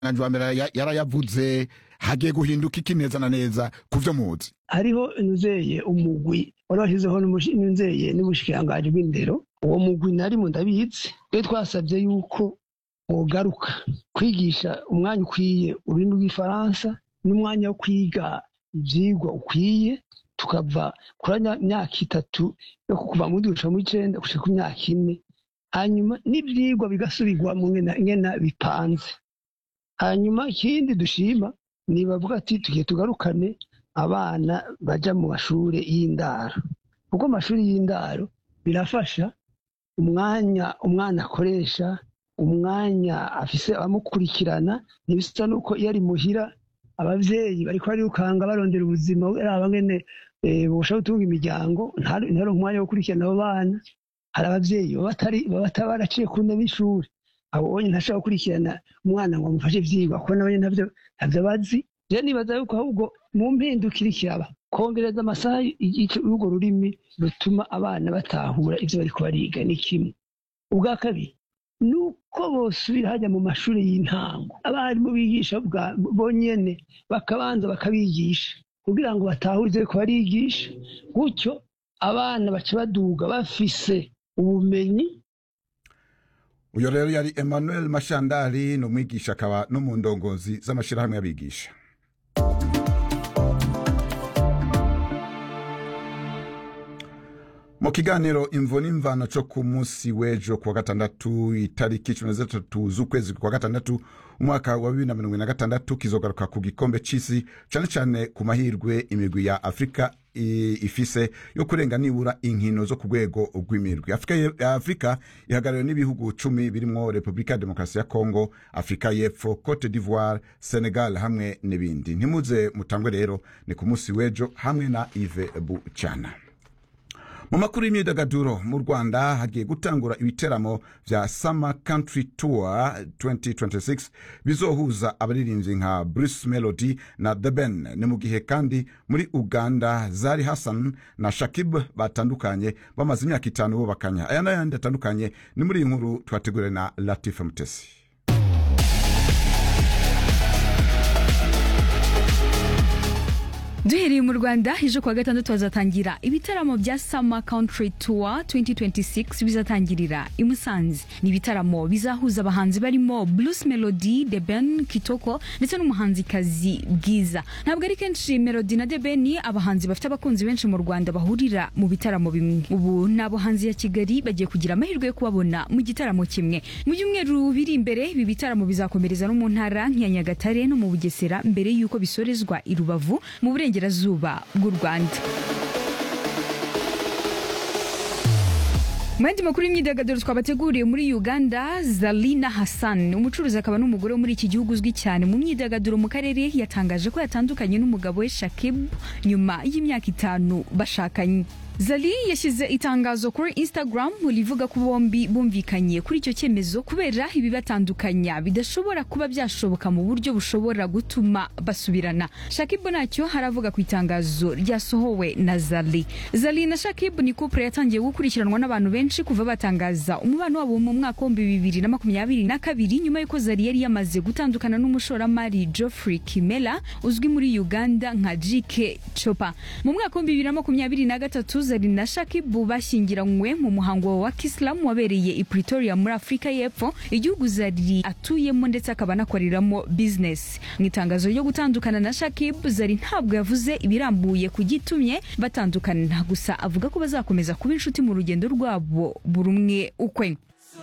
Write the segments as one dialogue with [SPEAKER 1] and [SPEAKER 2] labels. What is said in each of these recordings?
[SPEAKER 1] wa mbere ya- yarayavuze hagiye guhinduka iki neza na neza ku vyo muzi
[SPEAKER 2] hariho nuzeye umugwi wari washyizeho n'umushi- nuzeye n'ubushikiranganji bw'indero uwo mugwi narimo ndabizi twe twasabye yuko wogaruka kwigisha umwanya ukwiye ururimi rw'ifaransa n'umwanya wo kwiga ivyigwa ukwiye tukava kuri nya- myaka itatu yo kuva mu ndwi gushika mu icenda gushika ku myaka ine hanyuma n'ivyigwa bigasubirwamo ngena ngena bipanze hanyuma ikindi dushima ni bavuga ati tugiye tugarukane abana baja mu mashure y'indaro kuko amashuri y'indaro birafasha umwanya umwana akoresha umwanya afise abamukurikirana ntibisa nuko iyo ari muhira abavyeyi bariko barirukanga barondera ubuzima araba ngene eh, bosha gutunga imiryango ntaronke umwanya wo gukurikirana abo bana hari abavyeyi baba batari- baba bataba baraciye ku ntebe y'ishuri abo bonye ntashobora gukurikirana umwana ngo amufashe ivyigwa kuko nabo nyene ntavyo ntavyo bazi rero nibaza yuko ahubwo mu mpinduka iriko iraba kongereza amasaha y'urwo rurimi rutuma abana batahura ivyo bariko bariga ni kimwe ubwa kabiri ni uko bosubira hajya mu mashuri y'intango abarimu bigisha bwa- bonyene bakabanza bakabigisha kugira ngo batahure ivyo bariko barigisha gutyo abana baca baduga bafise ubumenyi
[SPEAKER 1] uyo rero yari emmanuel mashandari ni umwigisha akaba no mu ndongozi z'amashirahamwe y'abigisha mu kiganiro imvo n'imvano co ku munsi w'ejo kuwa gatandatu itariki cumi na zitatu z'ukwezi kwa gatandatu umwaka wa bibiri na mirongo ibiri na gatandatu kizogaruka ku gikombe c'isi cane cane ku mahirwe imigwi ya afurika i- ifise yo kurenga nibura inkino zo ku rwego rw'imirwi afurika ye- afurika ihagarariwe n'ibihugu cumi birimwo repubulika ya demokarasi ya kongo afurika y'epfo cote d'ivoire senegal hamwe n'ibindi ntimuze mutangwe rero ni ku munsi w'ejo hamwe na ive bucana mu makuru y'imyidagaduro mu rwanda hagiye gutangura ibiteramo vya summer country tour 2026 bizohuza abaririmbyi nka bruce melody na the ben ni mu gihe kandi muri uganda zari hassan na shakib batandukanye bamaze imyaka itanu bubakanya aya n'ayandi atandukanye ni muri iyi nkuru twateguriwe na latifa mutesi
[SPEAKER 3] duhereye mu rwanda ejo kuwa gatandatu hazatangira ibitaramo bya summer country tour 2026 bizatangirira i musanze ni ibitaramo bizahuza abahanzi barimo blues melody the ben kitoko ndetse n'umuhanzikazi bwiza ntabwo ari kenshi melody na the ben abahanzi bafite abakunzi benshi mu rwanda bahurira mu bitaramo bimwe ubu ni abahanzi ya kigali bagiye kugira amahirwe yo kubabona mu gitaramo kimwe mu byumweru biri imbere ibi bitaramo bizakomereza no mu ntara nk'iya nyagatare no mu bugesera mbere y'uko bisorezwa i rubavu mu burengerazuba bw'u rwanda mu yandi makuru y'imyidagaduro twabateguriye muri uganda zalina hassan umucuruzi akaba n'umugore wo muri iki gihugu uzwi cyane mu myidagaduro mu karere yatangaje ko yatandukanye n'umugabo we shakib nyuma y'imyaka itanu bashakanye zali yashyize itangazo kuri instagram rivuga ko bombi bumvikanye kuri icyo cyemezo kubera ibibatandukanya bidashobora kuba byashoboka mu buryo bushobora gutuma basubirana shakibu ntacyo haravuga ku itangazo ryasohowe na zali zali na shakibu ni couple yatangiye gukurikiranwa n'abantu benshi kuva batangaza umubano wabo mu mwaka w'ibihumbi bibiri na makumyabiri na kabiri nyuma y'uko zali yari yamaze gutandukana n'umushoramari geoffrey kimela uzwi muri uganda nka jike chopa mu mwaka w'ibihumbi bibiri na makumyabiri na gatatu zari na shakibu bashyingiranywe mu muhango wa kisilamu wabereye i pretoria muri afurika y'epfo igihugu zari atuyemo ndetse akaba anakoreramo bizinesi mu itangazo ryo gutandukana na shakibu zari ntabwo yavuze ibirambuye ku gitumye batandukana gusa avuga ko bazakomeza kuba inshuti mu rugendo rwabo buri umwe ukwe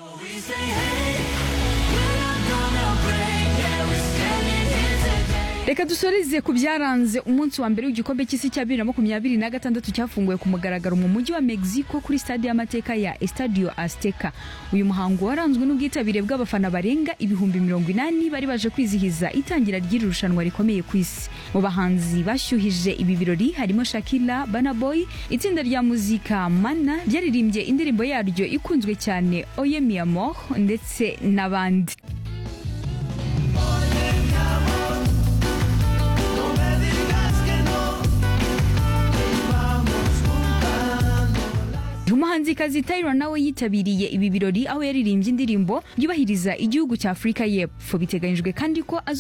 [SPEAKER 3] reka dusoreze ku byaranze umunsi wa mbere w'igikombe cy'isi cya bibiri na makumyabiri na gatandatu cyafunguwe ku mugaragaro mu mujyi wa mexico kuri stade y'amateka ya estadio azteca uyu muhango waranzwe n'ubwitabire bw'abafana barenga ibihumbi mirongo inani bari baje kwizihiza itangira ry'iri rushanwa rikomeye ku isi mu bahanzi bashyuhije ibi birori harimo shakira banaboy itsinda rya muzika mana ryaririmbye indirimbo yaryo ikunzwe cyane oye mi amor ndetse n'abandi umuhanzi umuhanzikazi Tyra nawe yitabiriye ibi birori aho yaririmbye indirimbo yubahiriza igihugu cya Afurika y'Epfo biteganyijwe kandi ko